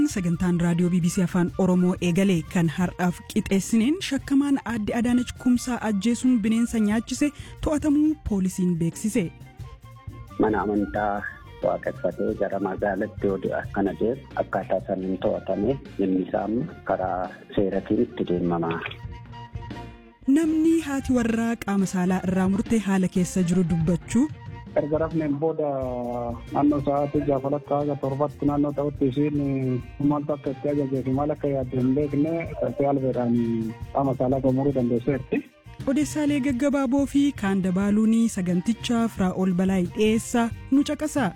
sagantaan raadiyoo bbc afaan oromoo eegalee kan har'aaf qixeessineen shakkamaan aadde adaanach kumsaa ajjeesuun bineensa nyaachise to'atamuu poolisiin beeksise. mana amantaa waaqeffatee gara magaalaatti yoo akkana deemu akkaataa saniin to'atame inni isaa karaa seeratiin itti deemama. namni haati warraa qaama saalaa irraa murtee haala keessa jiru dubbachuu. erga rafneen booda naannoo sa'aatii gaafa lakkaa aga torbatti naannoo ta'utti isiin maaltu akka itti ajajee fi maal akka yaadde hin beekne taatee albeedhaan qaama saalaa gomuruu dandeesseetti. odeessaalee gaggabaaboo fi kaan dabaaluun sagantichaa firaa'ol balaa dhiyeessaa nu caqasa.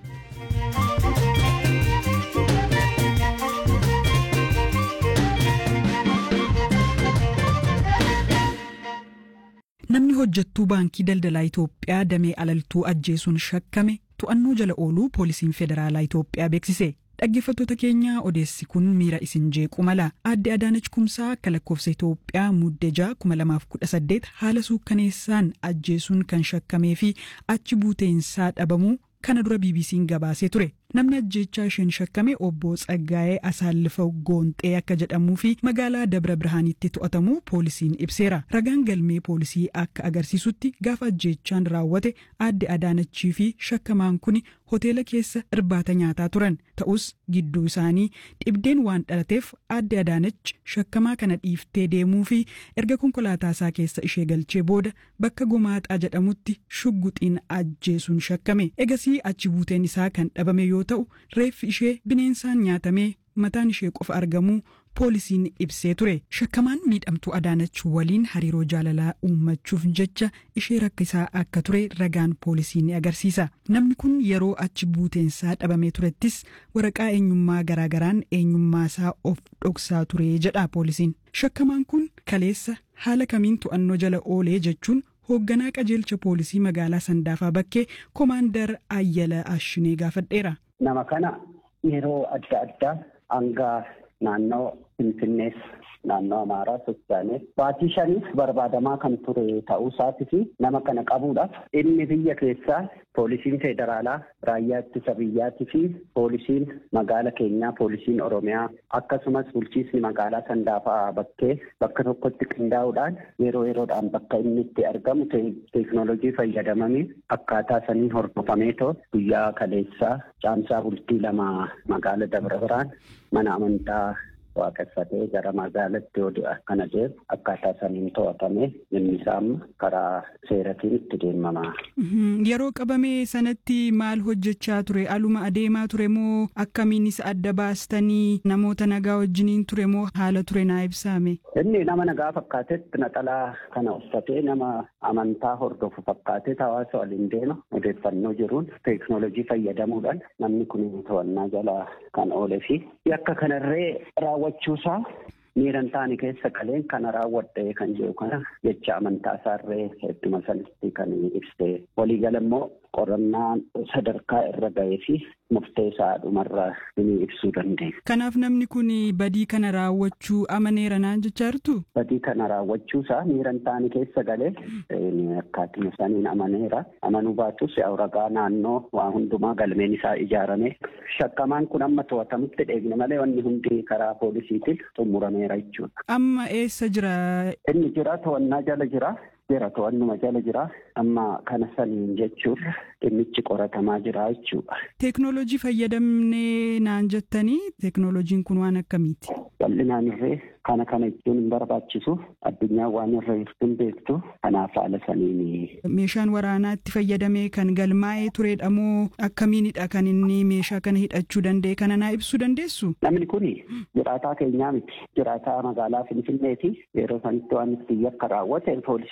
namni hojjettuu baankii daldalaa Itoophiyaa damee alaltuu ajjeesuun shakkame to'annoo jala ooluu poolisiin federaalaa Itoophiyaa beeksise. Dhaggeeffattoota keenya odeessi kun miira isin jeequ mala aadde Adaanach Kumsaa akka lakkoofsa Itoophiyaa muddee ja'a 2018 haala suukkaneessaan ajjeesuun kan shakkamee fi achi buuteensaa dhabamuu kana dura BBC'n gabaasee ture. Namni ajjeechaa isheen shakkame obbo Tsaggaa'ee Asaallifa Goonxee akka jedhamuu fi magaalaa Dabra Birhaanitti to'atamuu poolisiin ibseera. Ragaan galmee poolisii akka agarsiisutti gaafa ajjeechaan raawwate aadde Adaanachii fi shakkamaan kun hoteela keessa irbaata nyaataa turan. Ta'us gidduu isaanii dhibdeen waan dhalateef aadde Adaanach shakkamaa kana dhiiftee deemuu fi erga konkolaataa isaa keessa ishee galchee booda bakka gomaaxaa jedhamutti shugguxiin ajjeesuun shakkame. Egasii achi buuteen isaa kan dhabame yoo ta'u reeffi ishee bineensaan nyaatamee mataan ishee qofa argamuu poolisiin ibsee ture shakkamaan miidhamtuu adaanach waliin hariiroo jaalalaa uummachuuf jecha ishee rakkisaa akka ture ragaan poolisii ni agarsiisa namni kun yeroo achi buuteensaa dhabamee turettis waraqaa eenyummaa garaagaraan eenyummaasaa of dhoksaa ture jedha poolisiin shakkamaan kun kaleessa haala kamiin to'annoo jala oolee jechuun hoogganaa qajeelcha poolisii magaalaa sandaafaa bakkee koomaandar ayyala ashinee gaafadheera. nama kana yeroo adda addaa hanga naannoo finfinnees naannoo amaaraa sochaanees baatii shaniif barbaadamaa kan ture ta'uu isaatii fi nama kana qabuudhaaf inni biyya keessaa poolisiin federaalaa raayyaa ittisa biyyaatii fi poolisiin magaala keenyaa poolisiin oromiyaa akkasumas bulchiisni magaalaa sandaafaa bakkee bakka tokkotti qindaa'uudhaan yeroo yeroodhaan bakka inni itti argamu teeknoolojii fayyadamanii akkaataa saniin hordofameetoo guyyaa kaleessaa caamsaa bultii lama magaala dabra biraan mana amantaa waaqeffatee gara magaalaatti yoo akkana deemu akkaataa saniin to'atame inni isaa karaa seeratiin itti deemama. Yeroo qabame sanatti maal hojjechaa ture? Aluma adeemaa ture moo akkamiinis adda baastanii namoota nagaa wajjiniin ture moo haala ture naa ibsaame? Inni nama nagaa fakkaatetti naxalaa kana uffatee nama amantaa hordofu fakkaatee hawaasa waliin deema odeeffannoo jiruun teeknoolojii fayyadamuudhaan namni kun to'annaa jala kan oolee fi yakka kanarree raawwachuusaa miiran taane keessa qaleen kana raawwadhe kan jedhu kana jecha amantaa isaarree hedduma sanitti kan ibsite waliigala immoo qorannaan sadarkaa irra ga'ee fi murteessaa dhumarra ni ibsuu dandeenya. Kanaaf namni kun badii kana raawwachuu amaneera naan jechaa jirtu? Badii kana raawwachuusaa miiran taane keessa galee akkaatima saniin amaneera. Amanuu baatus ragaa naannoo waa hundumaa galmeen isaa ijaarame. Shakkamaan kun amma to'atamutti dheegne malee wanni hundi karaa poolisiitiin xumurameera jechuudha. Amma eessa jira? Inni jira to'annaa jala jira. jira to'annuma jala jira amma kana saniin jechuun dhimmichi qoratamaa jira jechuudha. Teeknoolojii fayyadamnee naan jettanii teeknoolojiin kun waan akkamiiti? Bal'inaan irree kana kana jechuun hin barbaachisu addunyaan waan irra jirtu hin beektu kanaaf haala saniin. Meeshaan waraanaa itti fayyadamee kan galmaa'ee turedha moo akkamiinidha kan inni meeshaa kana hidhachuu danda'e kana naa ibsuu dandeessu? Namni kun jiraataa keenyaa miti jiraataa magaalaa Finfinneeti yeroo sanitti waan itti yakka raawwate poolisii